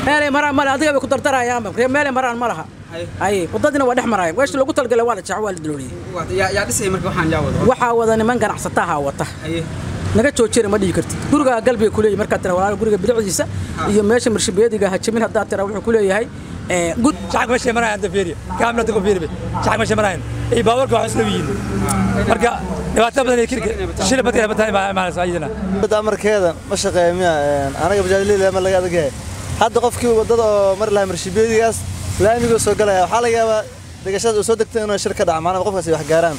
meelay maraan male adiga bay ku dardarayaanba ree meelay maraan ma laha ay wadadina waa dhex maraya meesha loogu talgalay waa la jeex waa la dalooliyey yaa dhisay marka waxaan yaa wado waxaa wada niman ganacsataha wata haye naga joojina ma dhihi kartid gurigaa galbiga kuleeyahy markaad tira walaal guriga bilicdiisa iyo meesha marshabeediga hajamin haddaad tira wuxuu kuleeyahay ee, gud shacabka meeshay marayaan hadda fiiriya kaamilada ku fiiribe shacabka meeshay marayaan iyo baabuurka waxay isla yihiin marka dhibaato badan iyo kirka shil badka badan baa imaanaysa ayadana wadda amarkeeda ma shaqeeya miya anaga bajaajleyla ma laga adagyahay hadda qofkii wadada oo mari lahaa marshabeedigaas laamigoo soo galaya waxaa laga yaabaa degashada uu soo degtay inuu shir ka dhaca maanaa qofkaasi wax gaaraan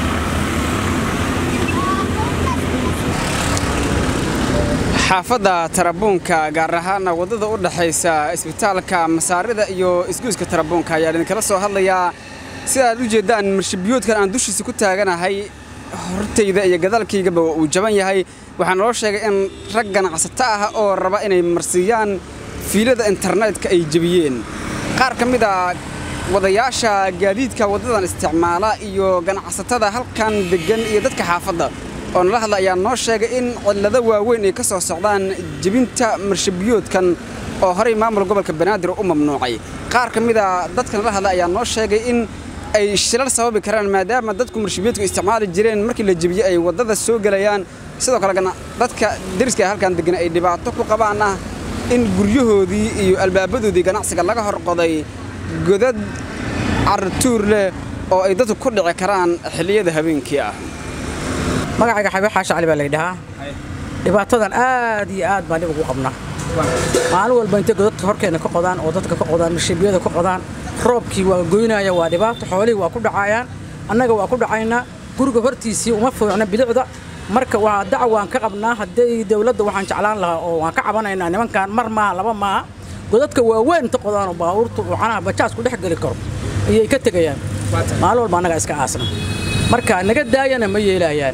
xaafadda tarabuunka gaar ahaana waddada u dhaxaysa isbitaalka masaarida iyo isgoyska tarabuunka ayaa idinkala soo hadlayaa sida aad u jeeddaan marshabiyoodkan aan dushiisa ku taaganahay hortayda iyo gadaalkaygaba uu jaban yahay waxaa naloo sheegay in rag ganacsato ah oo raba inay marsiiyaan fiilada internetka ay jebiyeen qaar ka mid a wadayaasha gaadiidka waddadan isticmaala iyo ganacsatada halkan deggan iyo dadka xaafadda oo nala hadla ayaa noo sheegay in cillado waaweyn ay ka soo socdaan jebinta marshabiyoodkan oo horey maamul gobolka banaadir u mamnuucay qaar ka mid a dadka nala hadla ayaa noo sheegay in ay shilal sababi karaan maadaama dadku marshabiyoodku isticmaali jireen markii la jebiyo ay waddada soo gelayaan sidoo kale gana- dadka deriska halkan degan ay dhibaato ku qabaan ah in guryahoodii iyo albaabadoodii ganacsiga laga horqoday godad cartuur leh oo ay dadku ku dhici karaan xilliyada habeenkii ah magacayga xabiib xaashi cali baa la yidhahaa dhibaatadan aad iyo aad baan dhib ugu qabnaa maalin walba intay godadka horkeenna ka qodaan oo dadka ka qodaan marshabiyada ka qodaan roobkii waa goynaya waa dhibaato xoolihii waa ku dhacayaan annaga waa ku dhacaynaa guriga hortiisii uma fiicna bilicda marka waa dacwaan ka qabnaa haddii dowladda waxaan jeclaan lahaa oo waan ka cabanaynaa nimankan mar maaha laba maaha godadka waaweyn inta qodaan oo baabuurtu uu canaha bajaas ku dhex geli karo ayay ka tegayaan maalin walba annaga iska aasna marka naga daayana ma yeelayaan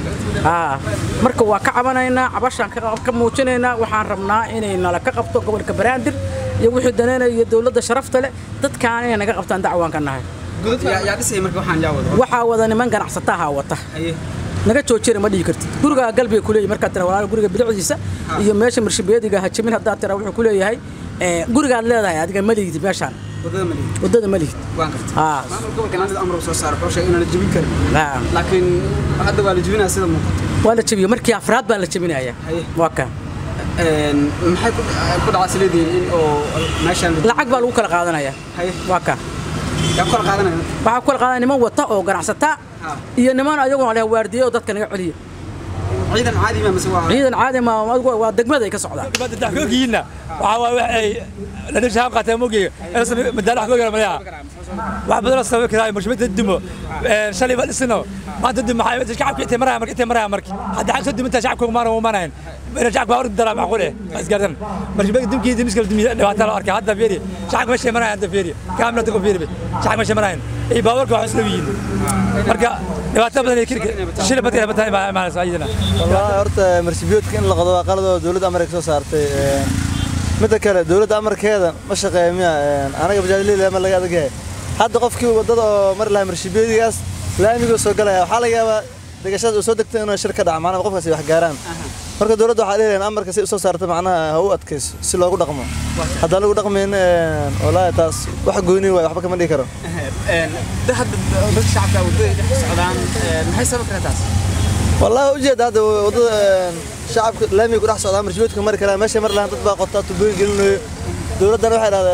aa marka waa ka cabanaynaa cabashaan ka ka muujinaynaa waxaan rabnaa inay nala ka qabto gobolka banaadir iyo wixii daneynaya iyo dowladda sharafta leh dadkaan inay naga qabtaan dacwaan ka nahay yaa dhisay marka waxaan yaa wado waxaa wada niman ganacsataha wata haye naga joojina ma dhihi kartid gurigaa galbiga kuleeyahy markaad tira walaal guriga bilicdiisa iyo meesha marshabeediga hajamin haddaad tira wuxuu kuleeyahay ee, gurigaad leedahay adiga ma lihid meeshaan waddada ma lihi waddada ma lihid waan gartay aa maamul gobolka naadir amar soo saaray wuxuu sheegay inaan la jebin karin aa. laakiin hadda waa la jebinaya sida muuqato waa la jebiyey markii afraad baa la jebinaya Haye. waa kan Een, maxay ku ku dhacaysa leedihiin in oo meeshaan la lacag baa lagu kala qaadanaya haye waa kan yaa ku kala qaadanaya waxaa ku kala qaadanaya niman wata oo ganacsata Ha. iyo niman ayaguna leh waardiye oo dadka naga celiya ciidan caadi ma mise waa ciidan caadi ma adigu waa degmada ay ka socdaan dibadda daxkoogiina waxaa waa wax ay la dhirshaab qaateen mogeega madaala xkooga malaya wax badan oo sababi karaa mushbada dimo shalay ba dhisino maanta dib maxay shacabka intay maraya marka intay maraya marka hadda xag soo diminta shacabka uma ma manayn ina shacabka hor dara macquul eh isgaardan mushbada dimkii dimiska dimiya dhibaato la arkay hadda fiiri shacabka meeshay maraya hadda fiiri kaamilada ku fiiri shacabka meeshay marayaan iyo baabuurka waxay isla yihiin marka dhibaato badan iyo kirka shil badka badan baa imaanaysa ayadana wallaahi horta marshabiyoodka in la qodo waa qalad oo dowladda amarka soo saartay midda kale dowladda amarkeeda ma shaqeeya miya anaga bajaajleyla ma laga adagyahay hadda qofkii wadada oo mari lahaa marshabeedigaas laamigoo soo galaya waxaa laga yaabaa degashada uu soo degtay inuu shir ka dhaca maanaa qofkaasi wax gaaraan marka dowladda waxaa leeyahay amarka si usoo saarta macnaha ha u adkayso si loogu dhaqmo haddaan lagu dhaqmayn wallaahi taas wax goyni waay waxba kama dhihi karo een hadda dadka shacabka waddada dhex socdaan een, maxay sababi kartaa taas والله وجد هذا وضد شعب لامي يقول احسن عمر جوتك مركز لا ماشي مر لها تطبع قطات وبين قلنا دولتنا واحد هذا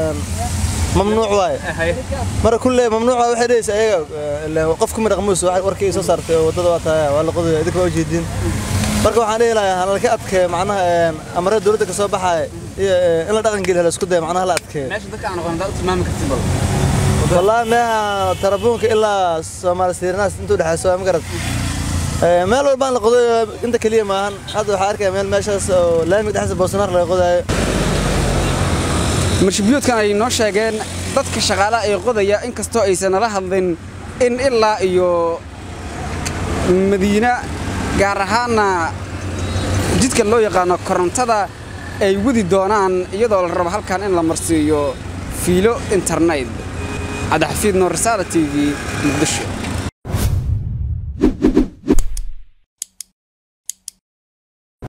ممنوع واي haye مرة كل ممنوع واحد ليس ايوه اللي وقفكم رقموس واحد وركي سو صارت وضد وقتها ولا قضي هذيك وجدين marka waxaan leeyahay lahaa hala ka adkee macnaha amarada dawladda ka soo baxay in la dhaqan geliyo la isku day macnaha la adkee meesha dadka aan aqoon dad tilmaami kartid bal wallahi meeha tarabuunka ilaa Soomaali Sirnaas intuu dhaxayso ma garad meel walba la qodo inta kaliya maahan hadda waxaa arkaya meel meeshaas oo laamiga dhexdiisa boosanaar laga qodayo marshabiyoodkan ay noo sheegeen dadka shaqaalaha ee qodaya inkastoo aysan nala hadlin in ilaa iyo madiina gaar ahaana jidka loo yaqaano korontada ay wadi doonaan iyadoo la rabo halkan in la marsiiyo fiilo internet cabdixafiid nuur risaala t v muqdisho